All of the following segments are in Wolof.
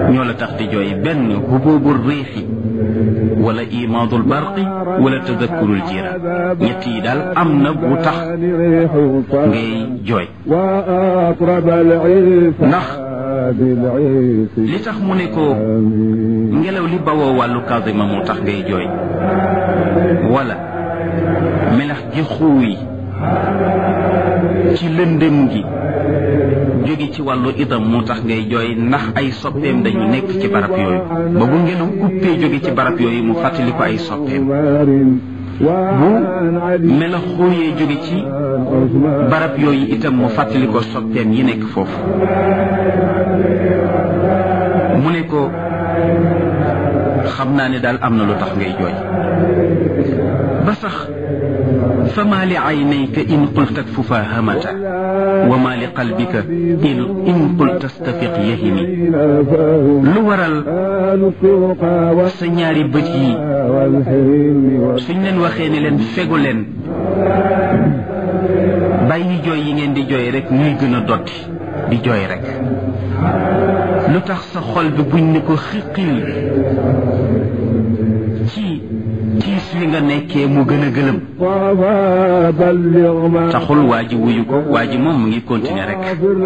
ñoo la tax di jooy benn hububu riixi wala imaadul barqi wala tadakkurul jira ñett yi daal am na bu tax ngay jooy ndax li tax mu ne ko ngelaw li bawoo wàllu Kadima moo tax ngay jooy wala melax ji xuuy ci lëndëm gi jóge ci wàllu idam moo tax ngay jooy ndax ay soppeem dañu nekk ci barab yooyu ba bu ngelaw uppee jóge ci barab yooyu mu fàttali ko ay soppeem bu melax xuuyee jóge ci barab yooyu itam mu fàttali ko soppeem yi nekk foofu mu ne ko xam naa ne daal am na lu tax ngay jooy ba sax fama li aynayka in qulta fufahamata wa ma li qalbika in in qulta stafiq yahimi lu waral sa ñaari bët yi suñ leen waxee ne leen fegu leen bàyyi jooy yi ngeen di jooy rek ñuy gën a dotti di jooy rek lu tax sa xol bi buñ ne ko xiqil ci tiis wi nga nekkee mu gën a gëlëm taxul waa ji wuyu ko waa ji moom mu ngi continuer rek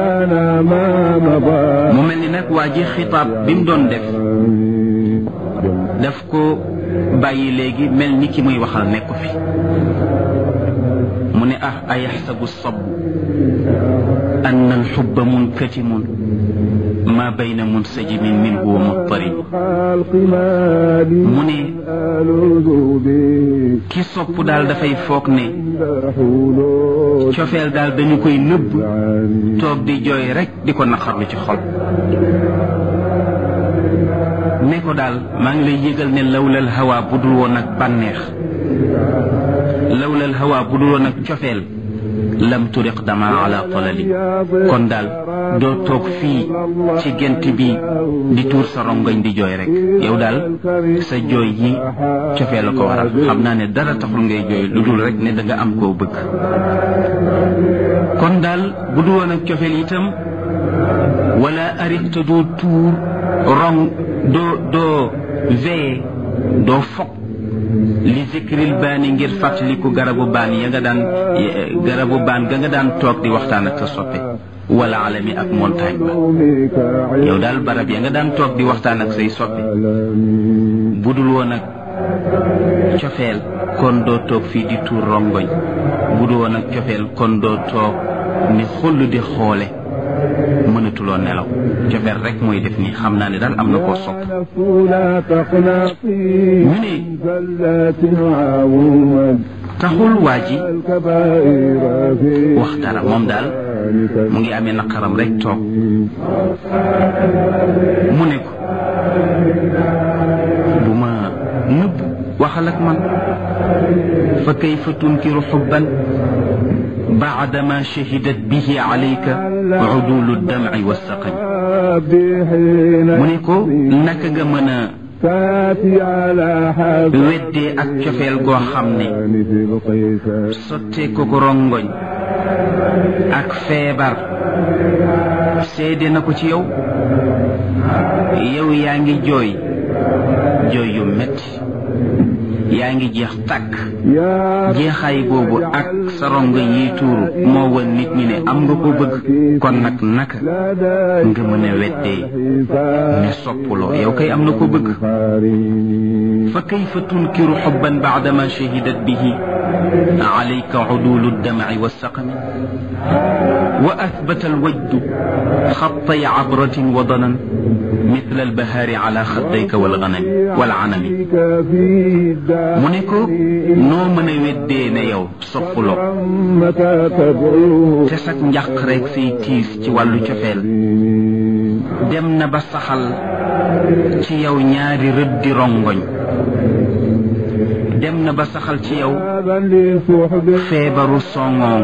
mu mel ni nag waa ji xitaab bi mu doon def daf ko bàyyi léegi mel ni ki muy waxal nekku fi mu ne ah ayaxsabu sabu anna alxubba munkatimun ma bayna munsajimin minhu wa muttarib mu ne ki sopp daal dafay foog ne cofeel daal dañu koy nëbb toog di jooy rek di ko naqarlu ci xol ne ko daal maa ngi lay yëgal ne lawlal hawa bu dul woon ak bànneex lawlal hawa bu dul woon ak cofeel lam turiq dama ala talali kon daal doo toog fii ci gent bi di tuur sa rongoñ di jooy rek yow daal sa jooy yi cofee la ko waral xam naa ne dara taxul ngay jooy lu dul rek ne da nga am koo bëgg kon daal bu dul woon ak cofeel itam wala ariqta doo tuur rong doo doo veye doo fokk li zikril baani ngir fàttaliku garabu baan ya nga daan garabu baan ga nga daan toog di waxtaan ak sa soppe wala alami ak montagne ba yow daal barab ya nga daan toog di waxtaan ak say soppe budul woon ak cofeel kon doo toog fii di tuur rongoñ budul woon ak cofeel kon doo toog ni xull di xoole mënatuloo nelaw cofeel rek mooy def nii xam naa ne daal am na koo sopp ñu ne taxul waa ji wax dara moom daal mu ngi amee naqaram rek toog mu ne ko bu ma nëbb waxal ak man fa kayfa tunkiru xubban baadama shahidat bihi alayka udulu damci wassaqami mu ne ko naka nga mën a weddee ak cofeel goo xam ne sottee ko ko rongoñ ak feebar seede na ko ci yow yow yaa ngi jooy jooy yu metti yaa ngi jeex tàkk jeexaay boobu ak sa rongoñ yiy tuuru moo won nit ñi ne am nga ko bëgg kon nag naka nga mën a weddee ne soppuloo yow kay am na ko bëgg fa kayfa tunkiru xubban baadama shahidat bihi alayka udulu ddamci wassaqami wa athbata alwajdu xattay cabratin wa danan mithla albahaari ala xaddayka walganami walcanami mu ne ko noo mën a weddee ne yow soppuloo te sag njàq rek say tiis ci wàllu cofeel dem na ba saxal ci yow ñaari rëddi rongoñ dem na ba saxal ci yow feebaru songoon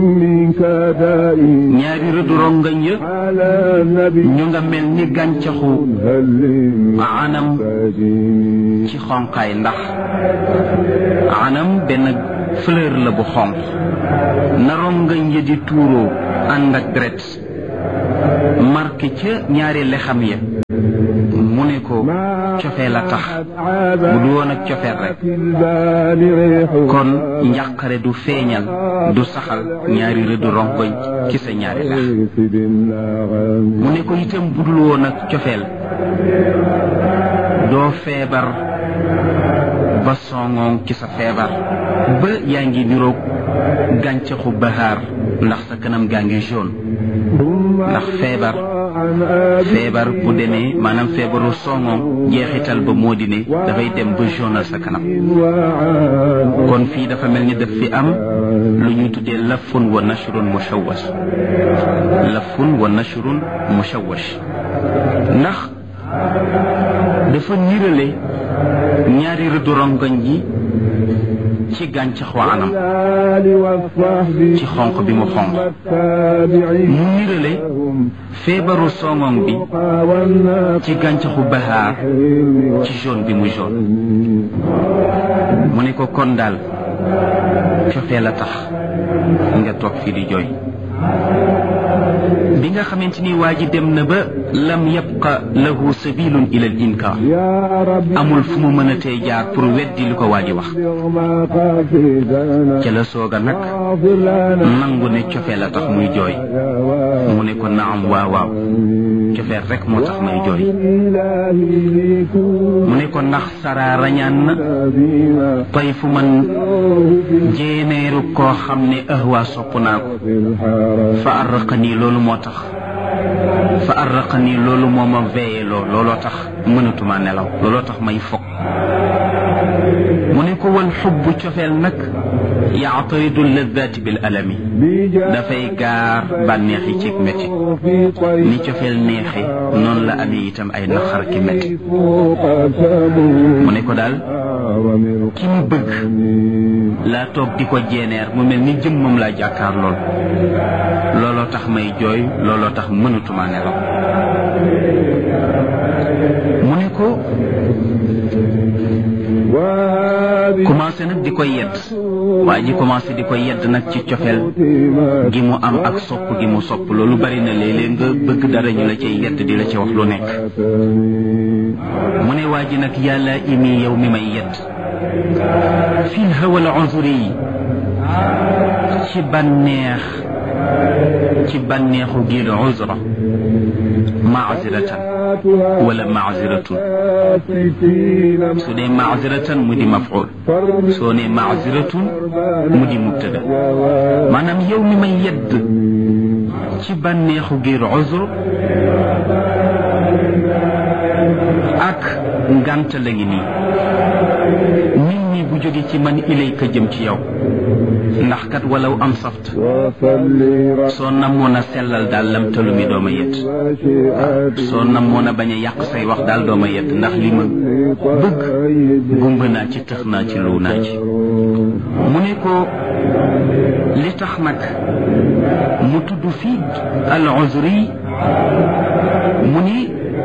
ñaari rëddu rongoñ ya ñu nga mel ni gàncaxu anam ci xonqaay ndax anam benn fleur la bu xonq na rongoñ ya di tuuroo ànd ak deret marqué ca ñaari lexam ya ne ko cofee la tax bu du woon ak cofeel rek kon njàqare du feeñal du saxal ñaari rëddu rongoñ ci sa ñaari lex mu ne ko itam bu dul woon ak cofeel doo feebar ba songoŋ ci sa feebar ba yaa ngi niroog gàncaxu bahaar ndax sa kanam gaa ngi jaune ndax feebar feebar bu demee maanaam feebaru songoŋ jeexital ba moo di ne dafay dem ba jaunal sa kanam kon fii dafa mel ni daf fi am lu ñu tuddee lafun wa nashrun mushawwash lafun wa nashrun mushawwash ndax dafa nirale ñaari rëddu rongoñ yi ci gàncaxu anam ci xonq bi mu xonq mu nirale feebaru songoŋ bi ci gàncaxu bahaar ci jaune bi mu jaune mu ne ko kon daal cofee la tax nga toog fii di jooy bi nga xamante ni waa ji dem na ba lam yabqa lahu sabilun ila al inkar amul fu mu mën a tey jaar pour weddi li ko waa ji wax ca la sooga nag nangu ne cofee la tax muy jooy mu ne ko naam waaw waaw cofee rek moo tax may jooy mu ne ko ndax saraa rañaan na tey fu man jéeneeru koo xam ne ahwa sopp naa ko fa arraqanii loolu moo tax fa arraqanii loolu moo ma veillé loo looloo tax mënatuma nelaw looloo tax may fog mu ne ko wal xubbu cofeel nag yaataridu laddaati bil alami dafay gaar bànneex yi ci métti ni cofeel neexe noonu la amee itam ay naqar ki métti mu ne ko daal ki mu bëgg laa toog di ko jeeneer mu mel ni jëmmam laa jàkkaar lool looloo tax may jooy looloo tax mënatuma nelaw mu ne ko commencé nag di ko yedd waa ji commencé di ko yedd nag ci cofeel gi mu am ak sopp gi mu sopp loolu bari na léeg-léeg nga bëgg dara ñu la cay yedd di la ci wax lu nekk mu ne waa ji nag yàlla imi yow mi may yedd fii hawal unzuri yi ci bànneex ci bànneexu giir uzra maaziratan wala maaziratun su dee maaziratan mu di maful soo ne maaziratun mu di mubtada maanaam yow mi may yedd ci bànneexu giir uzra ak ngant la ngi nii nit ñi bu jóge ci man ilayka jëm ci yow ndax kat walaw am saft soo namoon a sellal daal lam talu mi dooma yedd soo namoon a bañ a yàq say wax daal dooma yedd ndax li ma bëgg gumba naa ci tëx naa ci lu naa ci mu ne ko li tax nag mu tudd fii al uzri mu ni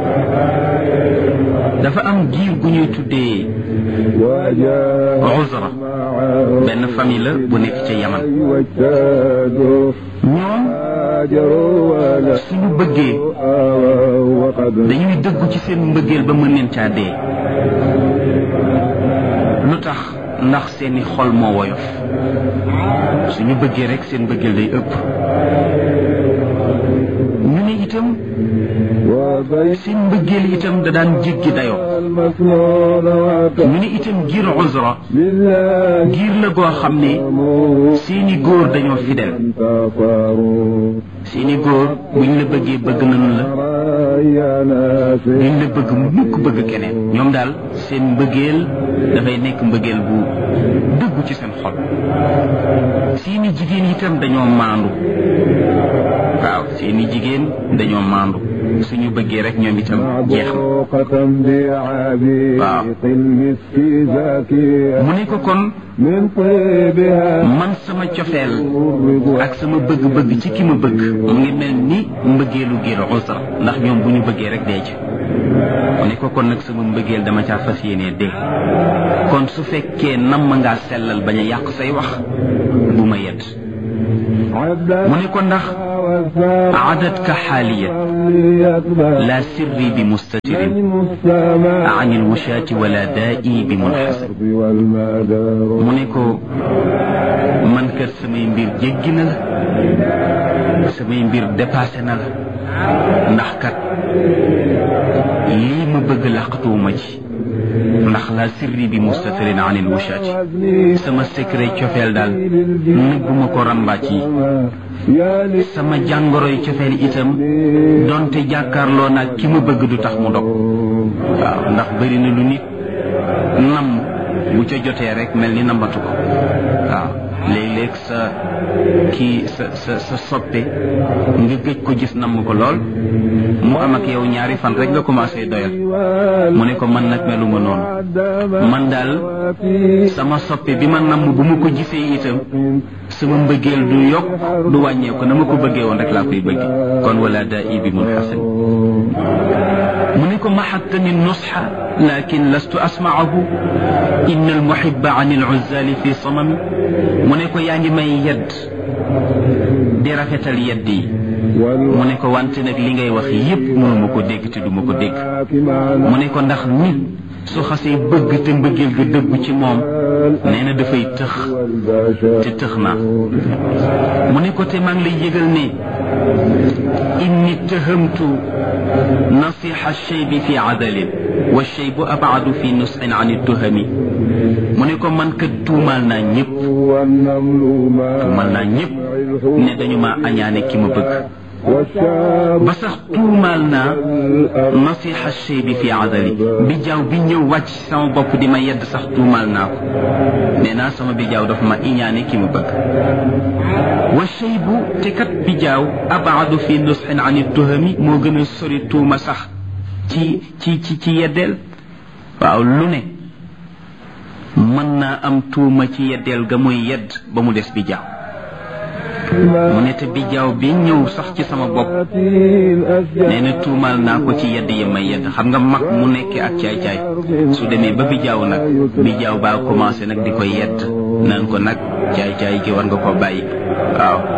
dafa am giir gu ñuy tuddee uzra benn famille la bu nekk ca yaman ñoom suñu bëggee dañuy dëggu ci seen mbëggeel ba mën leen caa dee lu tax ndax seeni xol moo woyof suñu bëggee rek seen mbëggeel day ëpp ñu ne itam seen mbëggeel itam da daan jéggi dayoo ñu ne itam giir uzra giir la goo xam ne seeni góor dañoo fidèle seeni góor buñ la bëggee bëgg nañu la duñ la bëgg mukk bëgg keneen ñoom daal seen mbëggeel dafay nekk mbëggeel bu dëggu ci seen xol seeni jigéen itam dañoo maandu waaw seeni jigéen dañoo maandu suñu bëggee rek ñoom itam jeex na waaw mu ne ko kon man sama cofeel ak sama bëgg-bëgg ci ki ma bëgg mu ngi mel ni mbëggeelu giir usra ndax ñoom bu ñu bëggee rek dee ci mu ne ko kon nag sama mbëggeel dama caa fas yéenee dee kon su fekkee nam ma ngaa sellal bañ a yàq say wax bu ma yedd mu ne ko ndax عدتك حاليا لا سري بمستتر عن الوشاة ولا دائي بمنحسن mu ne ko man kat samay mbir jéggi na la samay mbir dépassé na la ndax kat lii ma bëgg làqatuwuma ci ndax la sirri bi mustatirin an il wushati sama secret cofeel daal nëbbuma ko rambaaj yi sama jàngoroy cofeel itam donte jàkkaarloo naag ki ma bëgg du tax mu dog waaw ndax bëri na lu nit nam bu ca jotee rek mel ni nambatu ko waaw léeg-léeg sa kii sa sa sa soppe nga gëj ko gis namm ko lool mu am ak yow ñaari fan rek nga commencé doyal mu ne ko man nag meluma noonu man daal sama soppe bi ma namm bu ma ko gisee itam sama mbëggeel du yokk du wàññeeku na ma ko bëggee woon rek laa koy bëgge kon wala daa i bi mun xasan mu ne ko maxattani nusxa lakin lastu asmaahu inna almuhiba an aluzali fi samami mu ne ko yaa ngi may yedd di rafetal yedd yi mu ne ko wante nag li ngay wax yépp mënuma ko dégg te duma ko dégg mu ne ko ndax nit su xasee bëgg te mbëggeel ga dëggu ci moom nee na dafay tëx te tëx naa mu ne ko te maa ngi lay yëgal ne inni tëhamtu nasiha shaybi fi adalin wa shaybu abadu fi nusxin an tuhami mu ne ko man kat tuumaal naa ñëpp tuumaal naa ñëpp ne dañu ma añaane ki ma bëgg ba sax tuumaal naa nasiha chey bi fi adali bi jaaw bi ñëw wàcc sama bopp di ma yedd sax tuumaal naa ko nee naa sama bi jaaw dafa ma iñaane ki ma bëgg wa chey bu te kat bi jaaw abaadu fi nusxin an tuhami moo gën a sori tuuma sax ci ci ci ci yeddeel waaw lu ne mën naa am tuuma ci yeddeel ga muy yedd ba mu des bi jaaw mu ne te bijaaw bi ñëw sax ci sama bopp nee na tuumaal naa ko ci yedd yi may yedd xam nga mag mu nekkee ak caay-caay su demee ba bijaaw nag bijaaw baa commencé nag di ko yedd naan ko nag caay-caay gi war nga ko bàyyi waaw